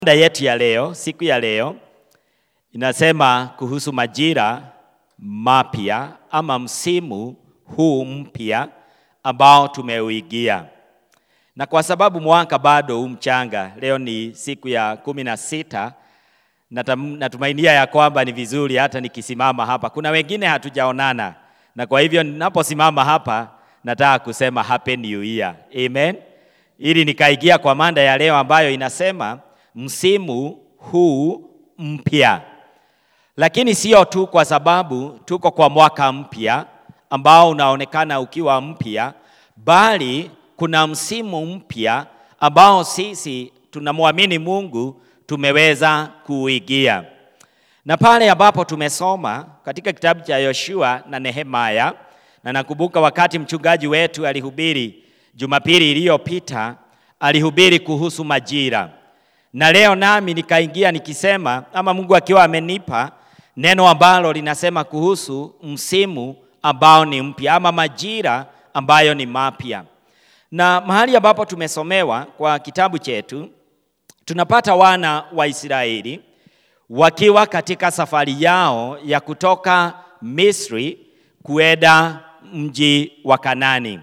Mada yetu ya leo, siku ya leo inasema kuhusu majira mapya ama msimu huu mpya ambao tumeuingia, na kwa sababu mwaka bado huu mchanga, leo ni siku ya kumi na sita. Natam- Natumainia ya kwamba ni vizuri hata nikisimama hapa, kuna wengine hatujaonana, na kwa hivyo ninaposimama hapa nataka kusema happy new year, amen, ili nikaingia kwa mada ya leo ambayo inasema msimu huu mpya. Lakini sio tu kwa sababu tuko kwa mwaka mpya ambao unaonekana ukiwa mpya, bali kuna msimu mpya ambao sisi tunamwamini Mungu tumeweza kuuingia. Na pale ambapo tumesoma katika kitabu cha Yoshua na Nehemia, na nakumbuka wakati mchungaji wetu alihubiri Jumapili iliyopita, alihubiri kuhusu majira na leo nami nikaingia nikisema ama Mungu akiwa amenipa neno ambalo linasema kuhusu msimu ambao ni mpya ama majira ambayo ni mapya. Na mahali ambapo tumesomewa kwa kitabu chetu tunapata wana wa Israeli wakiwa katika safari yao ya kutoka Misri kuenda mji wa Kanani,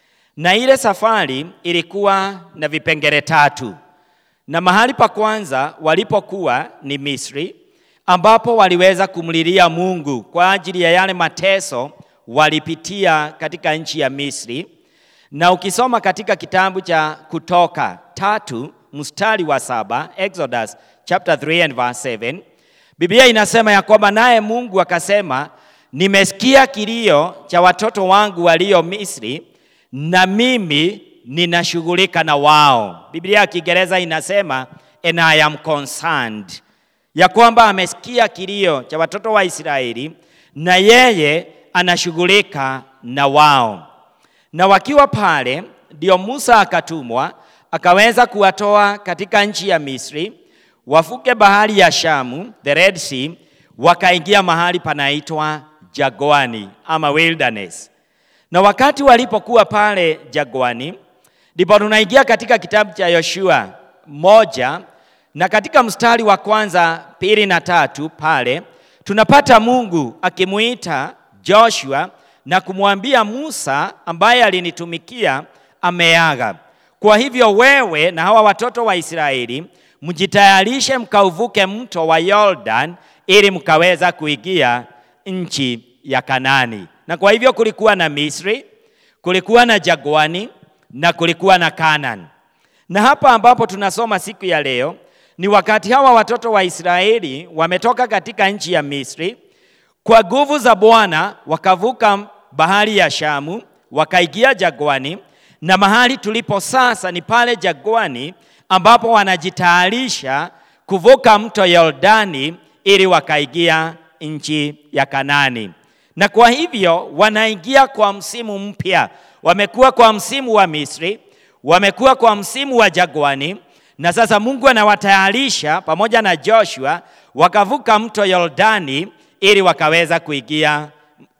na ile safari ilikuwa na vipengele tatu na mahali pa kwanza walipokuwa ni Misri, ambapo waliweza kumlilia Mungu kwa ajili ya yale mateso walipitia katika nchi ya Misri. Na ukisoma katika kitabu cha Kutoka tatu mstari wa saba, Exodus chapter 3 and verse 7, Biblia inasema ya kwamba naye Mungu akasema, nimesikia kilio cha watoto wangu walio Misri, na mimi ninashughulika na wao. Biblia ya Kiingereza inasema and I am concerned, ya kwamba amesikia kilio cha watoto wa Israeli na yeye anashughulika na wao. Na wakiwa pale, ndio Musa akatumwa akaweza kuwatoa katika nchi ya Misri, wafuke bahari ya Shamu, the Red Sea, wakaingia mahali panaitwa jagwani ama wilderness. Na wakati walipokuwa pale jagwani, ndipo tunaingia katika kitabu cha Yoshua moja na katika mstari wa kwanza, pili na tatu pale tunapata Mungu akimuita Joshua na kumwambia Musa ambaye alinitumikia ameaga. Kwa hivyo wewe na hawa watoto wa Israeli mjitayarishe mkauvuke mto wa Yordan ili mkaweza kuingia nchi ya Kanani. Na kwa hivyo kulikuwa na Misri, kulikuwa na jagwani na kulikuwa na Kanaan. Na hapa ambapo tunasoma siku ya leo ni wakati hawa watoto wa Israeli wametoka katika nchi ya Misri, kwa nguvu za Bwana wakavuka bahari ya Shamu, wakaingia jagwani, na mahali tulipo sasa ni pale jagwani ambapo wanajitayarisha kuvuka mto Yordani ili wakaingia nchi ya Kanani. Na kwa hivyo wanaingia kwa msimu mpya. Wamekuwa kwa msimu wa Misri, wamekuwa kwa msimu wa jagwani, na sasa Mungu anawatayarisha pamoja na Joshua wakavuka mto Yordani ili wakaweza kuingia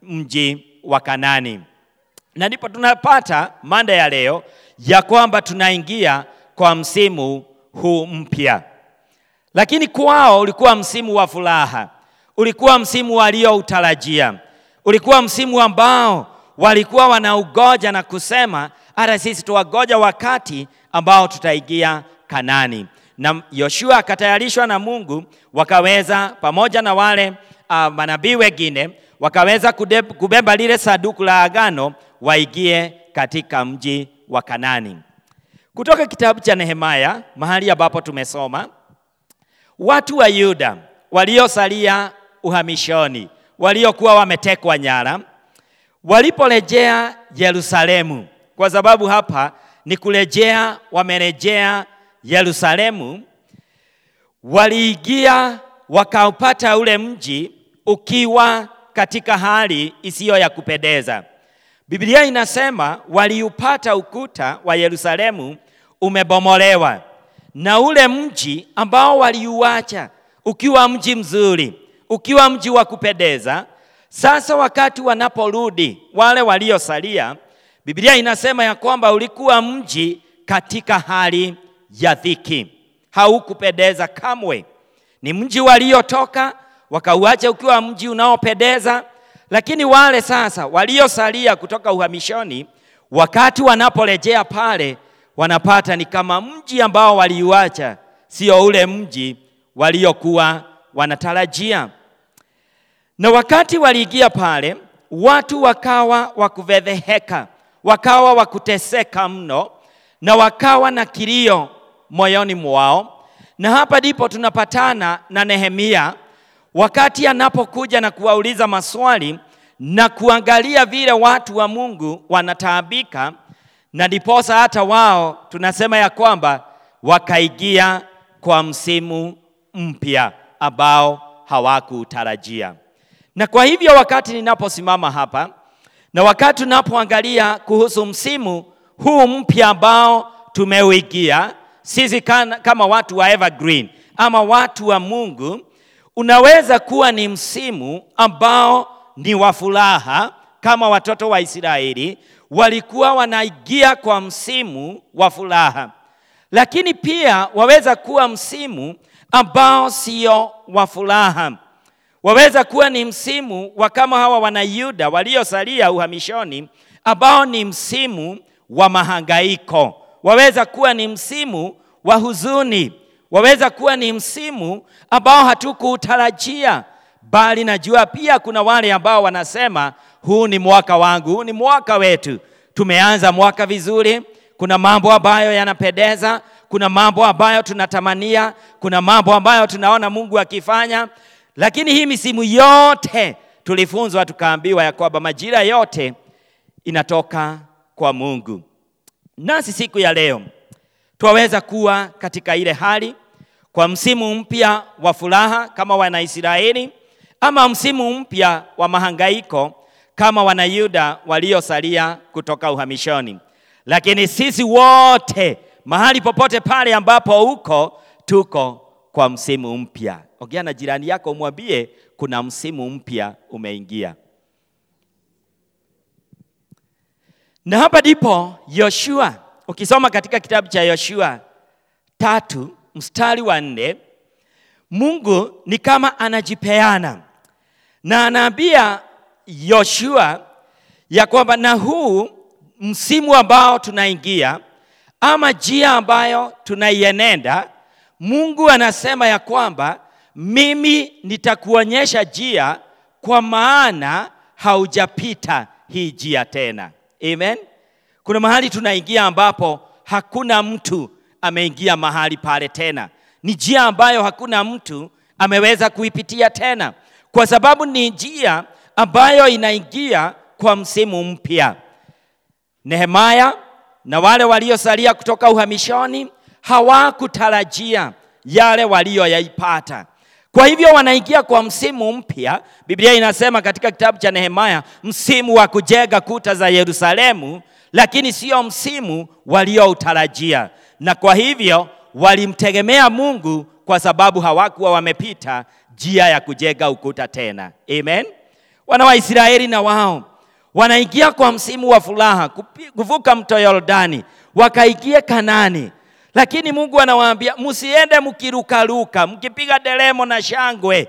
mji wa Kanani. Na ndipo tunapata mada ya leo ya kwamba tunaingia kwa msimu huu mpya. Lakini kwao ulikuwa msimu wa furaha, ulikuwa msimu walioutarajia, ulikuwa msimu ambao walikuwa wanaugoja na kusema hata sisi tuwagoja wakati ambao tutaingia Kanani. Na Yoshua akatayarishwa na Mungu, wakaweza pamoja na wale uh, manabii wengine wakaweza kude- kubeba lile saduku la agano waingie katika mji wa Kanani. Kutoka kitabu cha Nehemia mahali ambapo tumesoma watu wa Yuda waliosalia uhamishoni, waliokuwa wametekwa nyara, waliporejea Yerusalemu, kwa sababu hapa ni kurejea, wamerejea Yerusalemu, waliingia wakaupata ule mji ukiwa katika hali isiyo ya kupendeza. Biblia inasema waliupata ukuta wa Yerusalemu umebomolewa na ule mji ambao waliuacha ukiwa mji mzuri, ukiwa mji wa kupendeza. Sasa wakati wanaporudi wale waliosalia, Biblia inasema ya kwamba ulikuwa mji katika hali ya dhiki. haukupendeza kamwe. Ni mji waliotoka wakauacha ukiwa mji unaopendeza, lakini wale sasa waliosalia kutoka uhamishoni, wakati wanaporejea pale, wanapata ni kama mji ambao waliuacha sio ule mji waliokuwa wanatarajia. Na wakati waliingia pale, watu wakawa wakufedheheka, wakawa wakuteseka mno, na wakawa na kilio moyoni mwao. Na hapa ndipo tunapatana na Nehemia wakati anapokuja na kuwauliza maswali na kuangalia vile watu wa Mungu wanataabika, na ndiposa hata wao tunasema ya kwamba wakaingia kwa msimu mpya ambao hawakutarajia. Na kwa hivyo wakati ninaposimama hapa na wakati tunapoangalia kuhusu msimu huu mpya ambao tumeuingia sisi kama watu wa Evergreen ama watu wa Mungu, unaweza kuwa ni msimu ambao ni wa furaha, kama watoto wa Israeli walikuwa wanaingia kwa msimu wa furaha, lakini pia waweza kuwa msimu ambao sio wa furaha. Waweza kuwa ni msimu wa kama hawa wanayuda waliosalia uhamishoni, ambao ni msimu wa mahangaiko. Waweza kuwa ni msimu wa huzuni. Waweza kuwa ni msimu ambao hatukuutarajia, bali najua pia kuna wale ambao wanasema huu ni mwaka wangu, huu ni mwaka wetu. Tumeanza mwaka vizuri, kuna mambo ambayo yanapendeza, kuna mambo ambayo tunatamania, kuna mambo ambayo tunaona Mungu akifanya, lakini hii misimu yote tulifunzwa tukaambiwa ya kwamba majira yote inatoka kwa Mungu. Nasi siku ya leo twaweza kuwa katika ile hali kwa msimu mpya wa furaha kama Wanaisraeli, ama msimu mpya wa mahangaiko kama Wanayuda waliosalia kutoka uhamishoni. Lakini sisi wote mahali popote pale ambapo uko, tuko kwa msimu mpya. Ongea na jirani yako, umwambie kuna msimu mpya umeingia. Na hapa ndipo Yoshua, ukisoma katika kitabu cha Yoshua tatu mstari wa nne, Mungu ni kama anajipeana na anaambia Yoshua ya kwamba na huu msimu ambao tunaingia ama njia ambayo tunaienenda, Mungu anasema ya kwamba mimi nitakuonyesha njia, kwa maana haujapita hii njia tena. Amen. Kuna mahali tunaingia ambapo hakuna mtu ameingia mahali pale tena, ni njia ambayo hakuna mtu ameweza kuipitia tena, kwa sababu ni njia ambayo inaingia kwa msimu mpya. Nehemaya na wale waliosalia kutoka uhamishoni hawakutarajia yale walioyaipata. Kwa hivyo wanaingia kwa msimu mpya. Biblia inasema katika kitabu cha Nehemaya, msimu wa kujenga kuta za Yerusalemu, lakini sio msimu walioutarajia, na kwa hivyo walimtegemea Mungu kwa sababu hawakuwa wamepita njia ya kujenga ukuta tena. Amen. Wana wa Israeli na wao wanaingia kwa msimu wa furaha kuvuka mto Yordani wakaingia Kanani, lakini Mungu anawaambia msiende mkirukaruka mkipiga delemo na shangwe,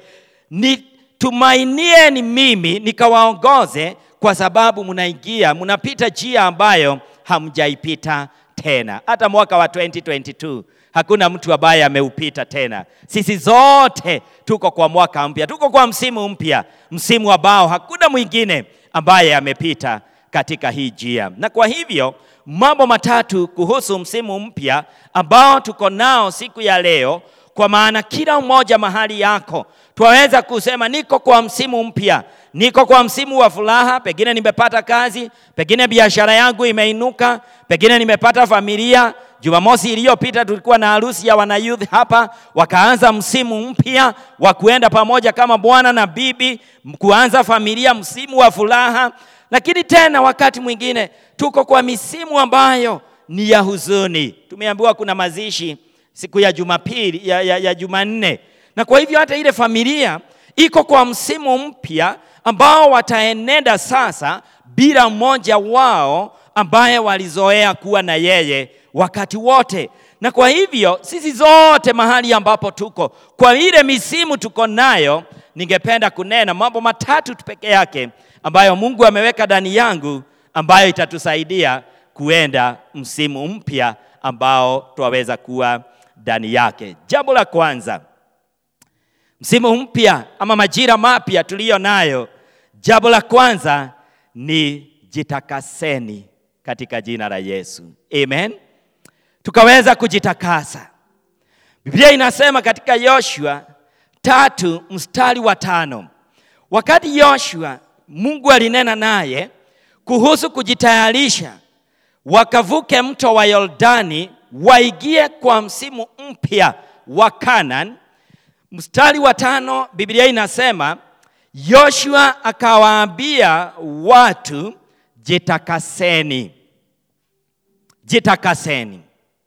nitumainieni mimi nikawaongoze, kwa sababu mnaingia mnapita njia ambayo hamjaipita tena. Hata mwaka wa 2022 hakuna mtu ambaye ameupita tena. Sisi zote tuko kwa mwaka mpya, tuko kwa msimu mpya, msimu ambao hakuna mwingine ambaye amepita katika hii njia. Na kwa hivyo mambo matatu kuhusu msimu mpya ambao tuko nao siku ya leo, kwa maana kila mmoja mahali yako twaweza kusema niko kwa msimu mpya, niko kwa msimu wa furaha. Pengine nimepata kazi, pengine biashara yangu imeinuka, pengine nimepata familia. Jumamosi iliyopita tulikuwa na harusi ya wanayouth hapa, wakaanza msimu mpya wa kuenda pamoja kama bwana na bibi, kuanza familia, msimu wa furaha. Lakini tena wakati mwingine tuko kwa misimu ambayo ni ya huzuni. Tumeambiwa kuna mazishi siku ya Jumapili ya, ya, ya Jumanne, na kwa hivyo hata ile familia iko kwa msimu mpya ambao wataenenda sasa bila mmoja wao ambaye walizoea kuwa na yeye wakati wote. Na kwa hivyo sisi zote mahali ambapo tuko, kwa ile misimu tuko nayo, ningependa kunena mambo matatu tu peke yake ambayo Mungu ameweka ndani yangu ambayo itatusaidia kuenda msimu mpya ambao twaweza kuwa ndani yake. Jambo la kwanza, msimu mpya ama majira mapya tuliyo nayo, jambo la kwanza ni jitakaseni katika jina la Yesu, amen. Tukaweza kujitakasa. Biblia inasema katika Yoshua tatu mstari wa tano wakati Yoshua Mungu alinena naye kuhusu kujitayarisha wakavuke mto wa Yordani waingie kwa msimu mpya wa Kanaan. Mstari wa tano Biblia inasema Yoshua akawaambia watu, jitakaseni, jitakaseni.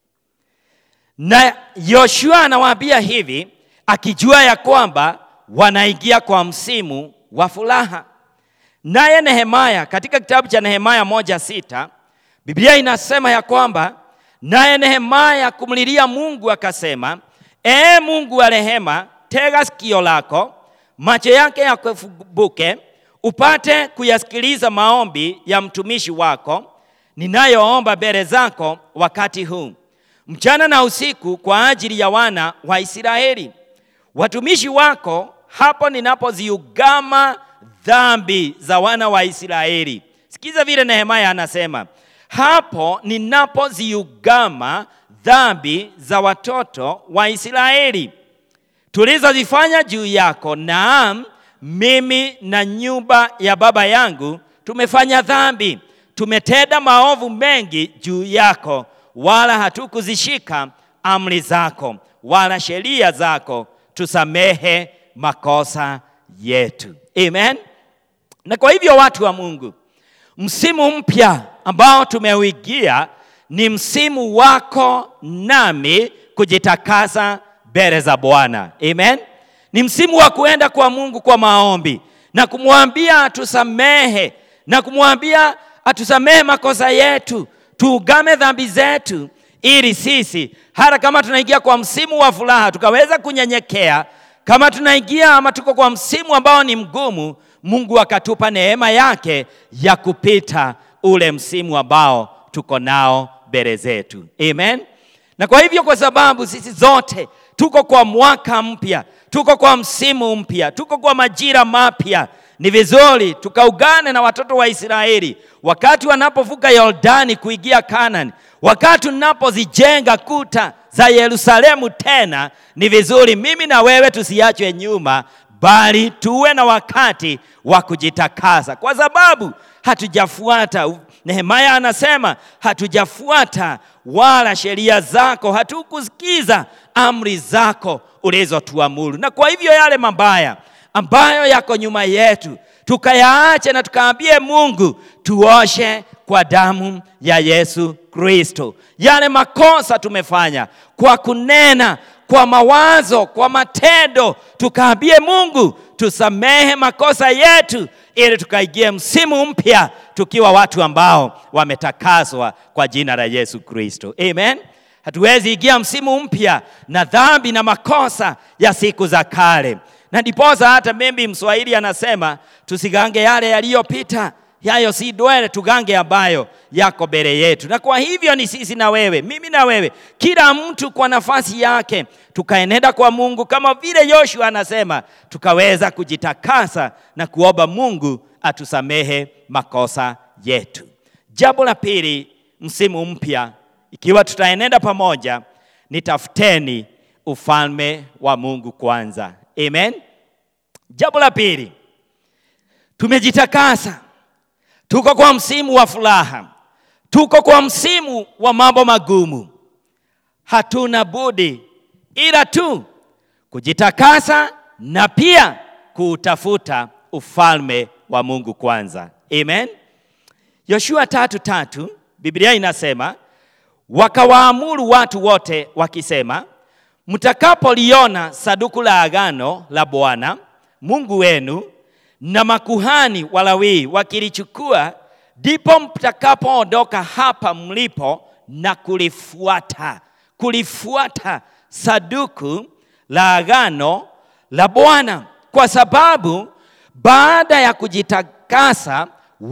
Na Yoshua anawaambia hivi akijua ya kwamba wanaingia kwa msimu wa furaha. Naye Nehemaya katika kitabu cha Nehemaya moja sita Biblia inasema ya kwamba naye Nehemaya kumlilia Mungu akasema, ee Mungu wa rehema, tega sikio lako, macho yake yakufumbuke, upate kuyasikiliza maombi ya mtumishi wako ninayoomba mbele zako wakati huu mchana na usiku kwa ajili ya wana wa Israeli watumishi wako, hapo ninapoziugama dhambi za wana wa Israeli. Sikiza vile Nehemaya anasema, hapo ninapoziugama dhambi za watoto wa Israeli tulizozifanya juu yako, naam, mimi na nyumba ya baba yangu tumefanya dhambi, tumetenda maovu mengi juu yako, wala hatukuzishika amri zako wala sheria zako, tusamehe makosa yetu. Amen. Na kwa hivyo watu wa Mungu, msimu mpya ambao tumeuingia ni msimu wako nami kujitakasa mbele za Bwana. Amen. Ni msimu wa kuenda kwa Mungu kwa maombi na kumwambia atusamehe na kumwambia atusamehe makosa yetu, tuugame dhambi zetu, ili sisi hata kama tunaingia kwa msimu wa furaha tukaweza kunyenyekea. Kama tunaingia ama tuko kwa msimu ambao ni mgumu, Mungu akatupa neema yake ya kupita ule msimu ambao tuko nao mbele zetu. Amen. Na kwa hivyo, kwa sababu sisi zote tuko kwa mwaka mpya, tuko kwa msimu mpya, tuko kwa majira mapya, ni vizuri tukaugane na watoto wa Israeli wakati wanapovuka Yordani kuingia Kanani, wakati tunapozijenga kuta za Yerusalemu tena, ni vizuri mimi na wewe tusiachwe nyuma, bali tuwe na wakati wa kujitakasa, kwa sababu hatujafuata. Nehemaya anasema hatujafuata wala sheria zako, hatukusikiza amri zako ulizotuamuru, na kwa hivyo yale mabaya ambayo yako nyuma yetu tukayaache na tukaambie Mungu tuoshe kwa damu ya Yesu Kristo. Yale makosa tumefanya kwa kunena, kwa mawazo, kwa matendo, tukaambie Mungu tusamehe makosa yetu, ili tukaingie msimu mpya tukiwa watu ambao wametakaswa kwa jina la Yesu Kristo. Amen. Hatuwezi ingia msimu mpya na dhambi na makosa ya siku za kale na ndiposa hata mimi Mswahili anasema tusigange yale yaliyopita, yayo si dwele, tugange ambayo yako mbele yetu. Na kwa hivyo ni sisi na wewe, mimi na wewe, kila mtu kwa nafasi yake, tukaenenda kwa Mungu kama vile Yoshua anasema, tukaweza kujitakasa na kuomba Mungu atusamehe makosa yetu. Jambo la pili, msimu mpya, ikiwa tutaenenda pamoja, ni tafuteni ufalme wa Mungu kwanza. Amen. Jambo la pili, tumejitakasa, tuko kwa msimu wa furaha, tuko kwa msimu wa mambo magumu. Hatuna budi ila tu kujitakasa na pia kuutafuta ufalme wa Mungu kwanza. Amen. Yoshua tatu tatu, Biblia inasema wakawaamuru watu wote wakisema mtakapoliona saduku la agano la Bwana Mungu wenu na makuhani Walawi wakilichukua, ndipo mtakapoondoka hapa mlipo na kulifuata. kulifuata saduku la agano la Bwana, kwa sababu baada ya kujitakasa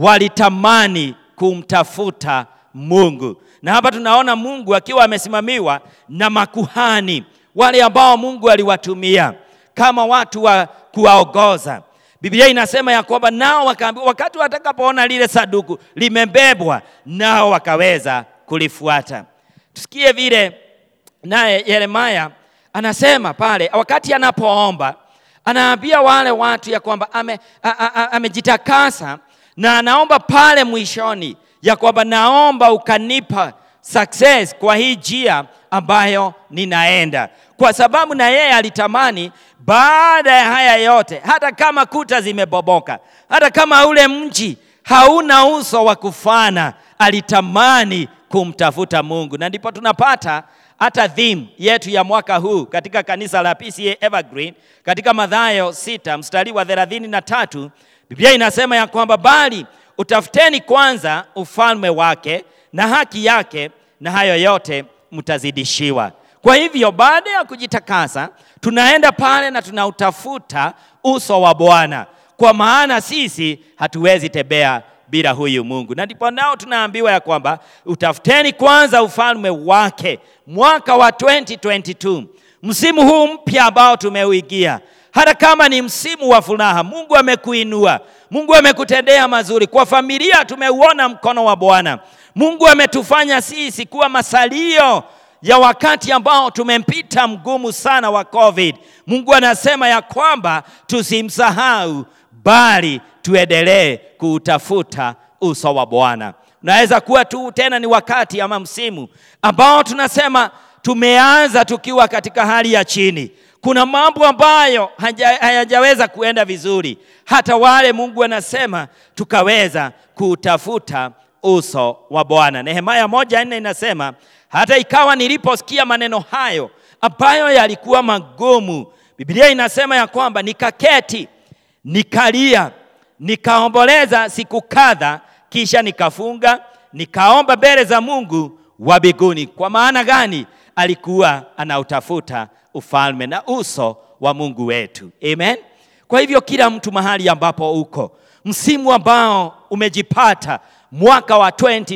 walitamani kumtafuta Mungu. Na hapa tunaona Mungu akiwa amesimamiwa na makuhani wale ambao Mungu aliwatumia kama watu wa kuwaongoza. Biblia inasema ya kwamba nao wakaambiwa, wakati watakapoona lile saduku limebebwa, nao wakaweza kulifuata. Tusikie vile naye Yeremia anasema pale, wakati anapoomba anaambia wale watu ya kwamba ame, a, a, a, amejitakasa na anaomba pale mwishoni ya kwamba naomba ukanipa success kwa hii njia ambayo ninaenda, kwa sababu na yeye alitamani baada ya haya yote, hata kama kuta zimeboboka, hata kama ule mji hauna uso wa kufana, alitamani kumtafuta Mungu, na ndipo tunapata hata theme yetu ya mwaka huu katika kanisa la PCA Evergreen katika Mathayo sita mstari wa thelathini na tatu Biblia inasema ya kwamba bali utafuteni kwanza ufalme wake na haki yake, na hayo yote mtazidishiwa. Kwa hivyo baada ya kujitakasa, tunaenda pale na tunautafuta uso wa Bwana, kwa maana sisi hatuwezi tembea bila huyu Mungu. Na ndipo nao tunaambiwa ya kwamba utafuteni kwanza ufalme wake, mwaka wa 2022 msimu huu mpya ambao tumeuingia hata kama ni msimu wa furaha, Mungu amekuinua, Mungu amekutendea mazuri. Kwa familia tumeuona mkono wa Bwana. Mungu ametufanya sisi kuwa masalio ya wakati ambao tumempita mgumu sana wa COVID. Mungu anasema ya kwamba tusimsahau, bali tuendelee kuutafuta uso wa Bwana. Unaweza kuwa tu tena ni wakati ama msimu ambao tunasema tumeanza tukiwa katika hali ya chini kuna mambo ambayo hayajaweza kuenda vizuri, hata wale Mungu anasema tukaweza kutafuta uso wa Bwana. Nehemia moja nne inasema hata ikawa niliposikia maneno hayo ambayo yalikuwa magumu, Biblia inasema ya kwamba nikaketi, nikalia, nikaomboleza siku kadha, kisha nikafunga, nikaomba mbele za Mungu wa mbinguni. Kwa maana gani? Alikuwa anautafuta ufalme na uso wa Mungu wetu. Amen. Kwa hivyo kila mtu mahali ambapo uko, msimu ambao umejipata mwaka wa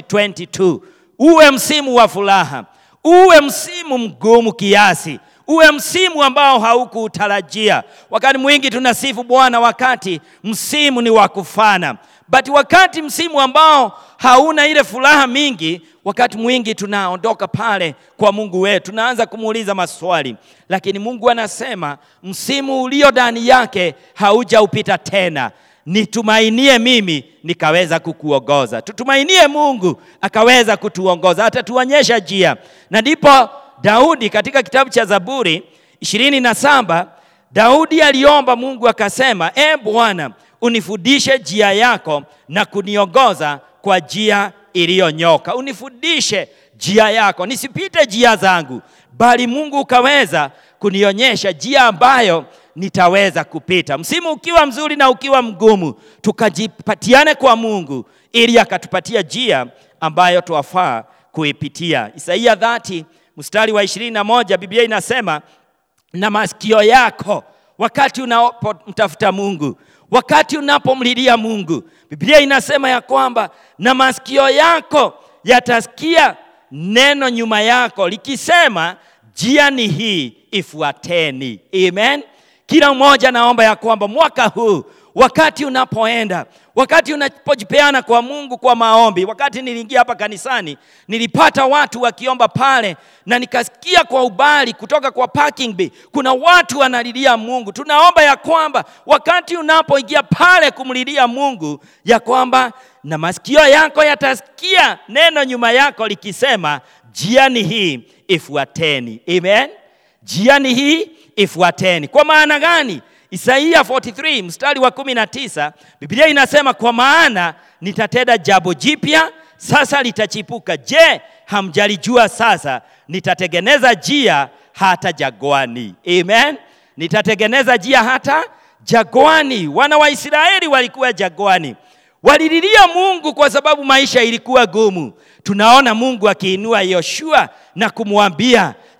2022 uwe msimu wa furaha, uwe msimu mgumu kiasi, uwe msimu ambao haukuutarajia. Wakati mwingi tunasifu Bwana wakati msimu ni wa kufana, but wakati msimu ambao hauna ile furaha mingi, wakati mwingi tunaondoka pale kwa Mungu wetu, tunaanza kumuuliza maswali, lakini Mungu anasema msimu ulio ndani yake haujaupita tena. Nitumainie mimi nikaweza kukuongoza, tutumainie Mungu akaweza kutuongoza, atatuonyesha njia. Na ndipo Daudi katika kitabu cha Zaburi ishirini na saba Daudi aliomba Mungu akasema, e Bwana, unifundishe njia yako na kuniongoza kwa njia iliyonyoka. Unifundishe njia yako, nisipite njia zangu, bali Mungu ukaweza kunionyesha njia ambayo nitaweza kupita. Msimu ukiwa mzuri na ukiwa mgumu, tukajipatiane kwa Mungu ili akatupatia njia ambayo twafaa kuipitia. Isaia dhati mstari wa ishirini na moja Biblia inasema na masikio yako wakati unapomtafuta Mungu, wakati unapomlilia Mungu, Biblia inasema ya kwamba na masikio yako yatasikia neno nyuma yako likisema, njia ni hii, ifuateni. Amen. Kila mmoja naomba ya kwamba mwaka huu wakati unapoenda, wakati unapojipeana kwa Mungu kwa maombi. Wakati niliingia hapa kanisani, nilipata watu wakiomba pale, na nikasikia kwa ubali kutoka kwa parking bay, kuna watu wanalilia Mungu. Tunaomba ya kwamba wakati unapoingia pale kumlilia Mungu, ya kwamba na masikio yako yatasikia neno nyuma yako likisema, njiani hii ifuateni. Amen, njiani hii ifuateni. Kwa maana gani? Isaia 43 mstari wa 19, Biblia inasema kwa maana nitatenda jambo jipya, sasa litachipuka. Je, hamjalijua? Sasa nitatengeneza njia hata jagwani. Amen, nitatengeneza njia hata jagwani. Wana wa Israeli walikuwa jagwani, walililia Mungu kwa sababu maisha ilikuwa gumu. Tunaona Mungu akiinua Yoshua na kumwambia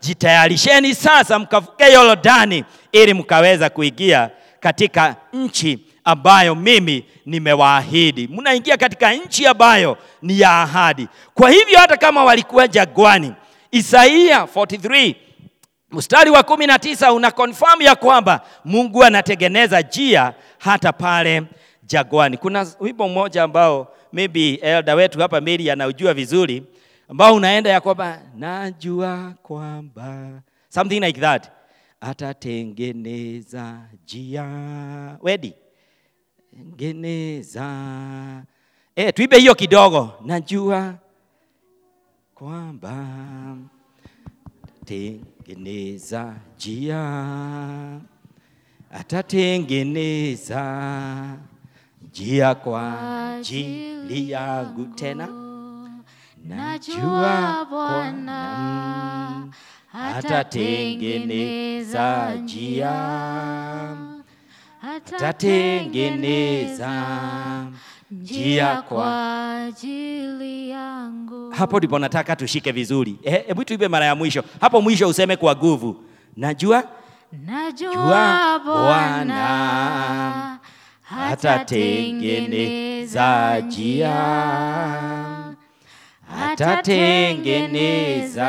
jitayarisheni sasa mkavuke Yordani ili mkaweza kuingia katika nchi ambayo mimi nimewaahidi. Mnaingia katika nchi ambayo ni ya ahadi. Kwa hivyo hata kama walikuwa jagwani, Isaia 43 mstari wa kumi na tisa una confirm ya kwamba Mungu anatengeneza njia hata pale jagwani. Kuna wimbo mmoja ambao maybe elder wetu hapa Mary anaujua vizuri, ambao unaenda ya kwamba najua kwamba something like that, atatengeneza njia wedi tengeneza. Eh, tuibe hiyo kidogo, najua kwamba tengeneza njia, atatengeneza njia kwa ajili yangu tena. Najua Bwana atatengeneza njia, atatengeneza njia kwa kwa ajili yangu. hapo ndipo nataka tushike vizuri. Eh, Hebu tuibe mara ya mwisho hapo, mwisho useme kwa nguvu, najua Najua Jua Bwana Bwana atatengeneza njia, atatengeneza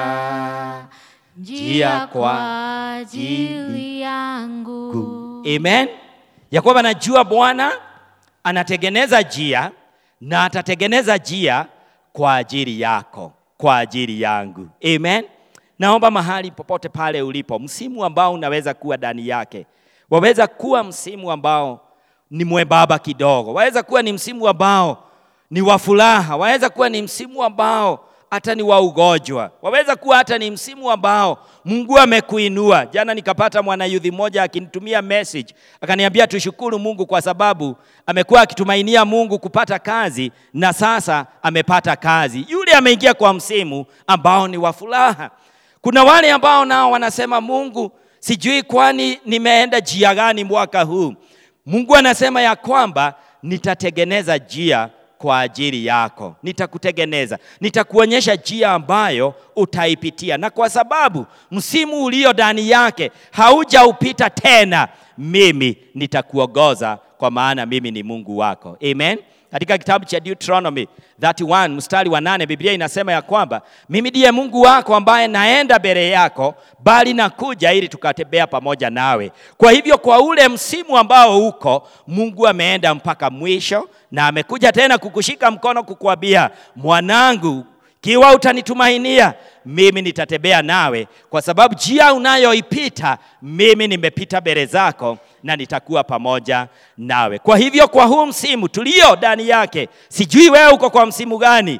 njia kwa ajili yangu. Amen. Ya kwamba najua Bwana anatengeneza njia na atatengeneza njia kwa ajili yako, kwa ajili yangu. Amen. Naomba mahali popote pale ulipo, msimu ambao unaweza kuwa ndani yake, waweza kuwa msimu ambao ni mwembamba kidogo, waweza kuwa ni msimu ambao ni wa furaha, waweza kuwa ni msimu ambao hata ni wa ugonjwa, waweza kuwa hata ni msimu ambao Mungu amekuinua. Jana nikapata mwanayudhi mmoja akinitumia message akaniambia, tushukuru Mungu kwa sababu amekuwa akitumainia Mungu kupata kazi na sasa amepata kazi. Yule ameingia kwa msimu ambao ni wa furaha. Kuna wale ambao nao wanasema, Mungu, sijui kwani nimeenda njia gani mwaka huu. Mungu anasema ya kwamba nitatengeneza njia kwa ajili yako, nitakutengeneza, nitakuonyesha njia ambayo utaipitia, na kwa sababu msimu ulio ndani yake haujaupita tena, mimi nitakuongoza, kwa maana mimi ni Mungu wako. Amen. Katika kitabu cha Deuteronomy 31 mstari wa nane Biblia inasema ya kwamba mimi ndiye Mungu wako ambaye naenda mbele yako, bali nakuja ili tukatembea pamoja nawe. Kwa hivyo kwa ule msimu ambao uko, Mungu ameenda mpaka mwisho na amekuja tena kukushika mkono kukuambia, mwanangu, kiwa utanitumainia mimi nitatembea nawe, kwa sababu njia unayoipita mimi nimepita mbele zako na nitakuwa pamoja nawe. Kwa hivyo kwa huu msimu tulio ndani yake, sijui wewe uko kwa msimu gani,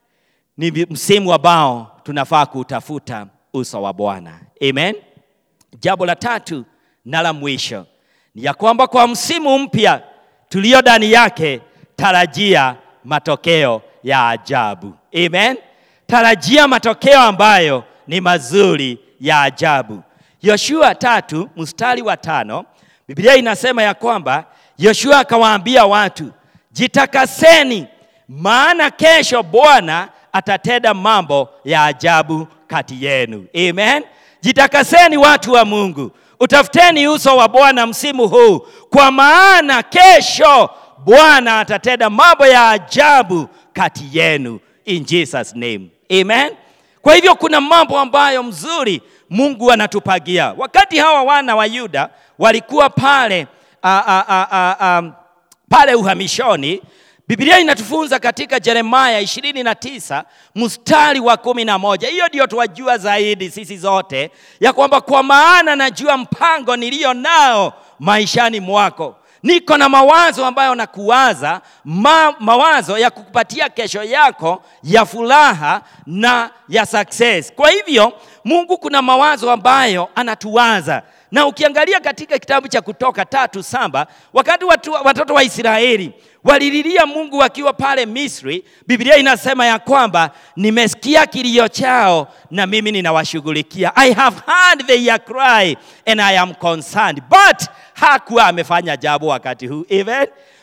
ni msimu ambao tunafaa kuutafuta uso wa Bwana. Amen. Jambo la tatu na la mwisho ni ya kwamba kwa msimu mpya tulio ndani yake, tarajia matokeo ya ajabu. Amen. Tarajia matokeo ambayo ni mazuri ya ajabu. Yoshua tatu mstari wa tano Biblia inasema ya kwamba Yoshua akawaambia watu, jitakaseni, maana kesho Bwana atatenda mambo ya ajabu kati yenu. Amen. Jitakaseni watu wa Mungu, utafuteni uso wa Bwana msimu huu, kwa maana kesho Bwana atatenda mambo ya ajabu kati yenu in Jesus name. Amen. Kwa hivyo kuna mambo ambayo mzuri Mungu anatupagia. Wakati hawa wana wa Yuda walikuwa pale a, a, a, a, a, pale uhamishoni, Biblia inatufunza katika Yeremia 29 mstari wa kumi na moja. Hiyo ndio tuwajua zaidi sisi zote, ya kwamba kwa maana najua mpango nilio nao maishani mwako niko na mawazo ambayo nakuwaza ma, mawazo ya kukupatia kesho yako ya furaha na ya success. Kwa hivyo Mungu kuna mawazo ambayo anatuwaza, na ukiangalia katika kitabu cha Kutoka tatu saba wakati watu, watoto wa Israeli walililia Mungu wakiwa pale Misri, Biblia inasema ya kwamba nimesikia kilio chao na mimi ninawashughulikia. I have heard their cry and I am concerned. But hakuwa amefanya jambo wakati huu. Amen.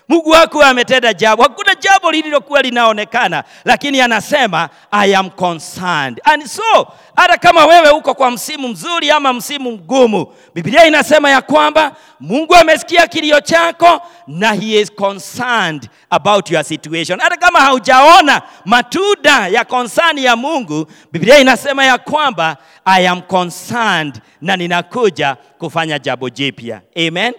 Mungu wako ametenda jambo. Hakuna jambo lililokuwa linaonekana, lakini anasema I am concerned. And so hata kama wewe uko kwa msimu mzuri ama msimu mgumu, Biblia inasema ya kwamba Mungu amesikia kilio chako na he is concerned about your situation. Hata kama haujaona matunda ya concern ya Mungu, Biblia inasema ya kwamba I am concerned na ninakuja kufanya jambo jipya. Amen.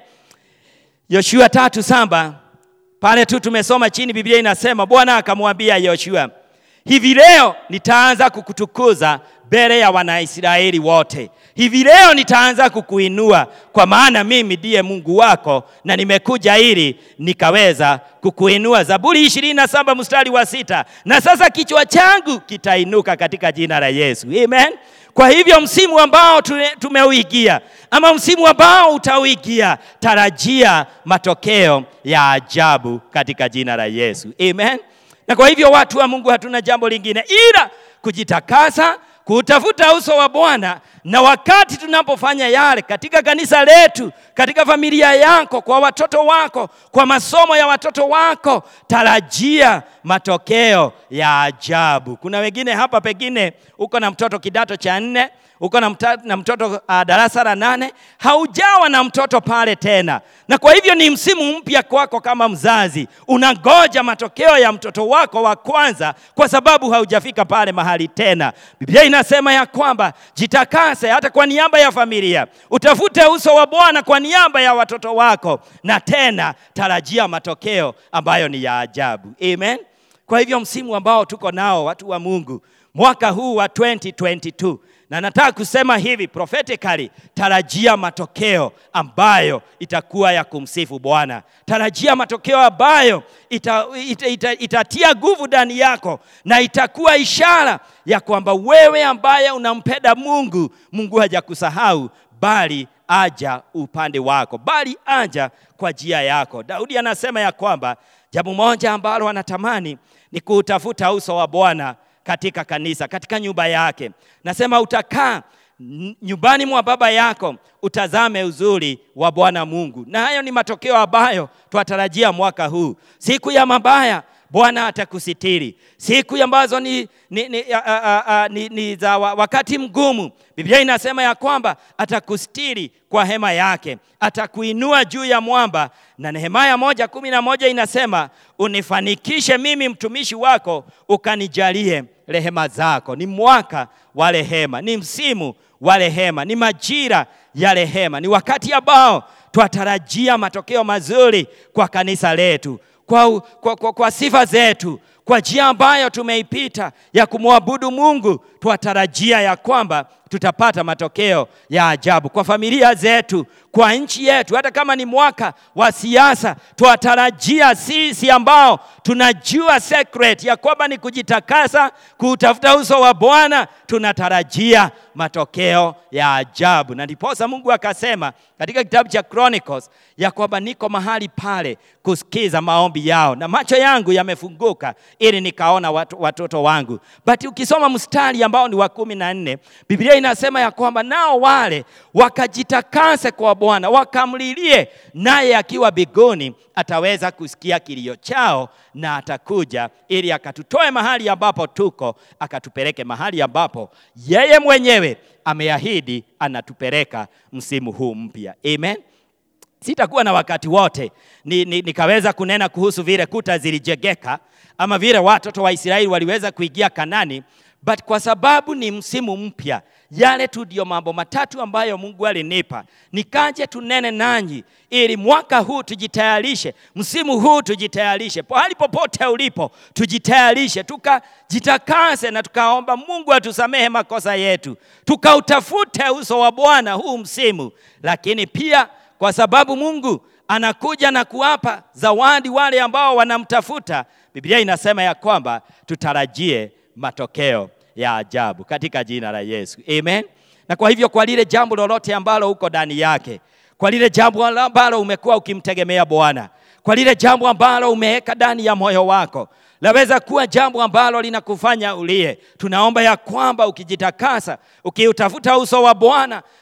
Yoshua tatu saba pale tu tumesoma chini, Biblia inasema Bwana akamwambia Yoshua, hivi leo nitaanza kukutukuza mbele ya Wanaisraeli wote. Hivi leo nitaanza kukuinua, kwa maana mimi ndiye Mungu wako na nimekuja ili nikaweza kukuinua. Zaburi ishirini na saba mstari wa sita. Na sasa kichwa changu kitainuka katika jina la Yesu. Amen. Kwa hivyo msimu ambao tume- tumeuigia ama msimu ambao utauigia, tarajia matokeo ya ajabu katika jina la Yesu. Amen. Na kwa hivyo watu wa Mungu, hatuna jambo lingine ila kujitakasa, kutafuta uso wa Bwana, na wakati tunapofanya yale katika kanisa letu, katika familia yako, kwa watoto wako, kwa masomo ya watoto wako, tarajia matokeo ya ajabu. Kuna wengine hapa, pengine uko na mtoto kidato cha nne uko na, mta, na mtoto uh, darasa la nane, haujawa na mtoto pale tena, na kwa hivyo ni msimu mpya kwako kama mzazi. Unangoja matokeo ya mtoto wako wa kwanza, kwa sababu haujafika pale mahali tena. Biblia inasema ya kwamba jitakase, hata kwa niaba ya familia, utafute uso wa Bwana kwa niaba ya watoto wako, na tena tarajia matokeo ambayo ni ya ajabu. Amen. Kwa hivyo msimu ambao tuko nao watu wa Mungu, mwaka huu wa 2022 na nataka kusema hivi prophetically, tarajia matokeo ambayo itakuwa ya kumsifu Bwana. Tarajia matokeo ambayo ita, ita, ita, itatia nguvu ndani yako na itakuwa ishara ya kwamba wewe ambaye unampenda Mungu, Mungu hajakusahau bali aja upande wako, bali aja kwa njia yako. Daudi anasema ya kwamba jambo moja ambalo anatamani ni kuutafuta uso wa Bwana katika kanisa, katika nyumba yake. Nasema utakaa n- nyumbani mwa baba yako, utazame uzuri wa Bwana Mungu, na hayo ni matokeo ambayo twatarajia mwaka huu. Siku ya mabaya Bwana atakusitiri. Siku ambazo ni, ni, ni, a, a, a, ni, ni za wa- wakati mgumu, Biblia inasema ya kwamba atakustiri kwa hema yake, atakuinua juu ya mwamba, na Nehemia moja kumi na moja inasema unifanikishe mimi mtumishi wako, ukanijalie rehema zako. Ni mwaka wa rehema, ni msimu wa rehema, ni majira ya rehema, ni wakati ambao twatarajia matokeo mazuri kwa kanisa letu kwa, kwa, kwa, kwa sifa zetu, kwa njia ambayo tumeipita ya kumwabudu Mungu, twatarajia ya kwamba tutapata matokeo ya ajabu kwa familia zetu, kwa nchi yetu. Hata kama ni mwaka wa siasa, twatarajia sisi ambao tunajua secret ya kwamba ni kujitakasa, kuutafuta uso wa Bwana, tunatarajia matokeo ya ajabu. Na ndiposa Mungu akasema katika kitabu cha Chronicles ya kwamba niko mahali pale kusikiza maombi yao, na macho yangu yamefunguka ili nikaona watu, watoto wangu. But ukisoma mstari ambao ni wa kumi na nne Biblia inasema ya kwamba nao wale wakajitakase kwa Bwana, wakamlilie, naye akiwa bigoni ataweza kusikia kilio chao na atakuja ili akatutoe mahali ambapo tuko, akatupeleke mahali ambapo yeye mwenyewe ameahidi anatupeleka msimu huu mpya. Amen. Sitakuwa na wakati wote ni, ni, nikaweza kunena kuhusu vile kuta zilijegeka ama vile watoto wa Israeli waliweza kuingia Kanani, but kwa sababu ni msimu mpya, yale tu ndio mambo matatu ambayo Mungu alinipa nikaje tunene nanyi, ili mwaka huu tujitayarishe, msimu huu tujitayarishe, pahali popote ulipo tujitayarishe, tukajitakase na tukaomba Mungu atusamehe makosa yetu, tukautafute uso wa Bwana huu msimu, lakini pia kwa sababu Mungu anakuja na kuwapa zawadi wale ambao wanamtafuta. Biblia inasema ya kwamba tutarajie matokeo ya ajabu katika jina la Yesu, amen. Na kwa hivyo, kwa lile jambo lolote ambalo uko ndani yake, kwa lile jambo ambalo umekuwa ukimtegemea Bwana, kwa lile jambo ambalo umeweka ndani ya moyo wako, laweza kuwa jambo ambalo linakufanya ulie. Tunaomba ya kwamba ukijitakasa, ukiutafuta uso wa Bwana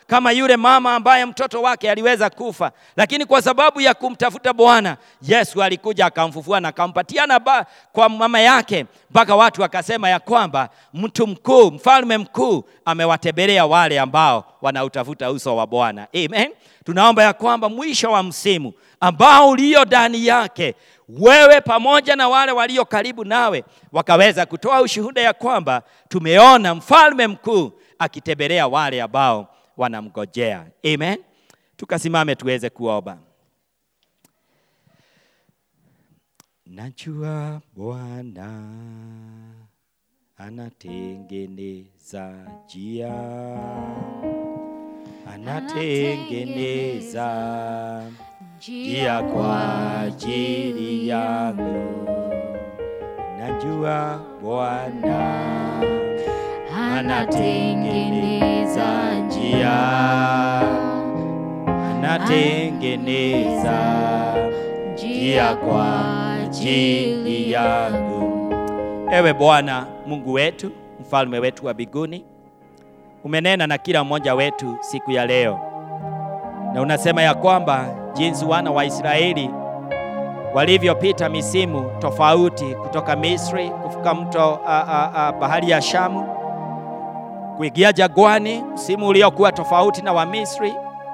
kama yule mama ambaye mtoto wake aliweza kufa, lakini kwa sababu ya kumtafuta Bwana Yesu alikuja akamfufua na akampatia na ba, kwa mama yake, mpaka watu wakasema ya kwamba mtu mkuu, mfalme mkuu amewatembelea wale ambao wanautafuta uso wa Bwana. Amen. Tunaomba ya kwamba mwisho wa msimu ambao ulio ndani yake wewe pamoja na wale walio karibu nawe wakaweza kutoa ushuhuda ya kwamba tumeona mfalme mkuu akitembelea wale ambao wanamgojea. Amen. Tukasimame tuweze kuomba. Najua Bwana anatengeneza njia, anatengeneza njia kwa ajili yangu. Najua Bwana anatengeneza njia, anatengeneza njia kwa ajili yangu. Ewe Bwana Mungu wetu, mfalme wetu wa mbinguni, umenena na kila mmoja wetu siku ya leo, na unasema ya kwamba jinsi wana wa Israeli walivyopita misimu tofauti kutoka Misri kuvuka mto a, a, a, bahari ya Shamu kuingia jagwani, msimu uliokuwa tofauti na wa Misri,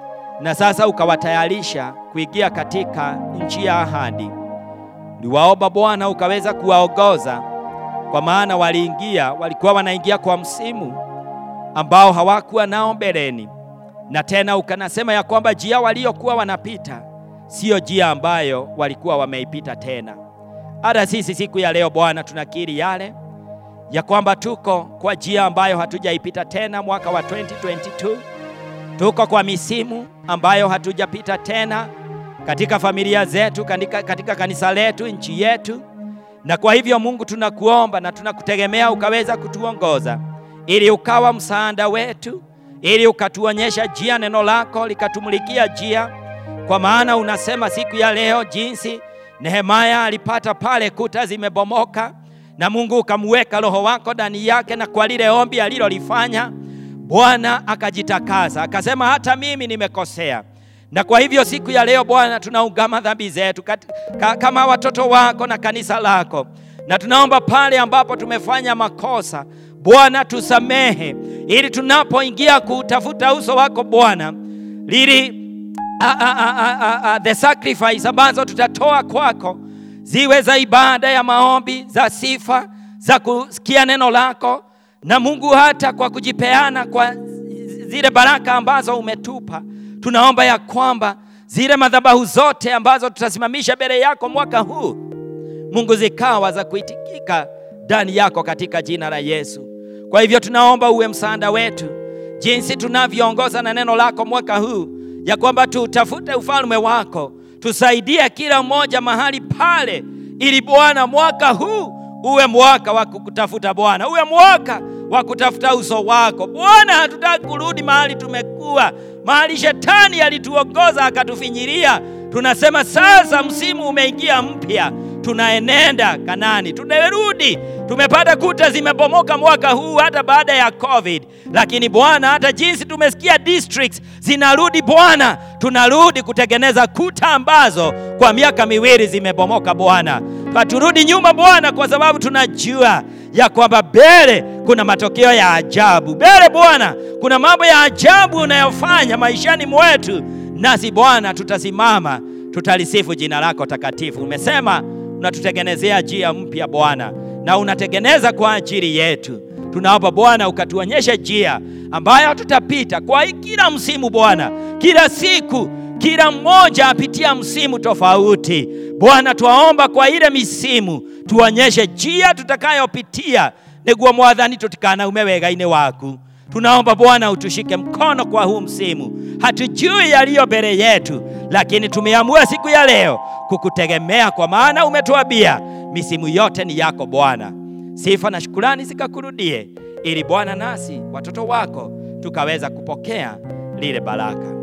na sasa ukawatayarisha kuingia katika nchi ya ahadi. Uliwaomba Bwana ukaweza kuwaongoza, kwa maana waliingia, walikuwa wanaingia kwa msimu ambao hawakuwa nao mbeleni, na tena ukanasema ya kwamba njia waliokuwa wanapita siyo njia ambayo walikuwa wameipita tena. Hata sisi siku ya leo Bwana, tunakiri yale ya kwamba tuko kwa njia ambayo hatujaipita tena mwaka wa 2022. Tuko kwa misimu ambayo hatujapita tena katika familia zetu, katika, katika kanisa letu, nchi yetu. Na kwa hivyo Mungu, tunakuomba na tunakutegemea ukaweza kutuongoza ili ukawa msaada wetu, ili ukatuonyesha njia, neno lako likatumulikia njia, kwa maana unasema siku ya leo jinsi Nehemia alipata pale kuta zimebomoka na Mungu ukamweka roho wako ndani yake, na kwa lile ombi alilolifanya Bwana akajitakasa, akasema hata mimi nimekosea. Na kwa hivyo siku ya leo Bwana, tunaungama dhambi zetu ka, kama watoto wako na kanisa lako, na tunaomba pale ambapo tumefanya makosa Bwana tusamehe, ili tunapoingia kutafuta uso wako Bwana, lili a, a, a, a, a, the sacrifice ambazo tutatoa kwako ziwe za ibada ya maombi, za sifa, za kusikia neno lako, na Mungu, hata kwa kujipeana kwa zile baraka ambazo umetupa, tunaomba ya kwamba zile madhabahu zote ambazo tutasimamisha mbele yako mwaka huu, Mungu, zikawa za kuitikika ndani yako katika jina la Yesu. Kwa hivyo tunaomba uwe msaada wetu jinsi tunavyoongoza na neno lako mwaka huu, ya kwamba tutafute ufalme wako tusaidie kila mmoja mahali pale, ili Bwana mwaka huu uwe mwaka wa kukutafuta Bwana, uwe mwaka wa kutafuta uso wako Bwana. Hatutaki kurudi mahali tumekuwa, mahali shetani alituongoza akatufinyiria. Tunasema sasa msimu umeingia mpya, tunaenenda Kanani, tunarudi. Tumepata kuta zimebomoka mwaka huu hata baada ya COVID, lakini Bwana, hata jinsi tumesikia districts zinarudi Bwana, tunarudi kutengeneza kuta ambazo kwa miaka miwili zimebomoka Bwana. Haturudi nyuma Bwana, kwa sababu tunajua ya kwamba mbele kuna matokeo ya ajabu. Mbele Bwana kuna mambo ya ajabu unayofanya maishani mwetu, nasi Bwana tutasimama, tutalisifu jina lako takatifu. Umesema unatutengenezea njia mpya Bwana, na unatengeneza kwa ajili yetu. Tunaomba Bwana ukatuonyeshe njia ambayo tutapita kwa kila msimu Bwana, kila siku, kila mmoja apitia msimu tofauti Bwana. Twaomba kwa ile misimu tuonyeshe njia tutakayopitia, niguo mwathani tutikana ume wega-inĩ waku. Tunaomba Bwana utushike mkono kwa huu msimu. Hatujui yaliyo mbele yetu, lakini tumeamua siku ya leo kukutegemea, kwa maana umetuambia misimu yote ni yako Bwana. Sifa na shukurani zikakurudie, ili Bwana nasi watoto wako tukaweza kupokea lile baraka.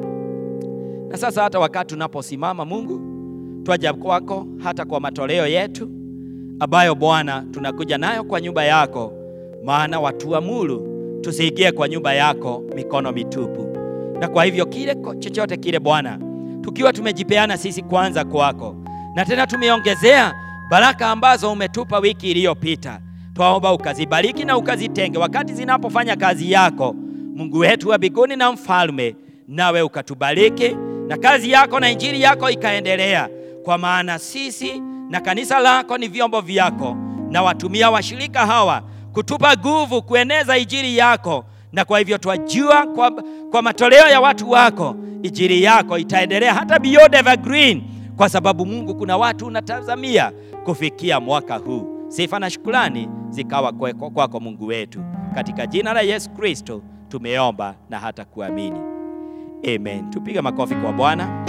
Na sasa hata wakati tunaposimama, Mungu, twaja kwako hata kwa matoleo yetu ambayo Bwana tunakuja nayo kwa nyumba yako, maana watuamuru tusiingie kwa nyumba yako mikono mitupu. Na kwa hivyo kile ko- chochote kile Bwana, tukiwa tumejipeana sisi kwanza kwako, na tena tumeongezea baraka ambazo umetupa wiki iliyopita, twaomba ukazibariki na ukazitenge wakati zinapofanya kazi yako, Mungu wetu wa mbinguni na mfalme, nawe ukatubariki na kazi yako na injili yako ikaendelea, kwa maana sisi na kanisa lako ni vyombo vyako, na watumia washirika hawa kutupa nguvu kueneza injili yako, na kwa hivyo twajua kwa, kwa matoleo ya watu wako injili yako itaendelea hata beyond evergreen, kwa sababu Mungu, kuna watu unatazamia kufikia mwaka huu. Sifa na shukrani zikawa kwako kwako Mungu wetu, katika jina la Yesu Kristo tumeomba na hata kuamini, amen. Tupige makofi kwa Bwana.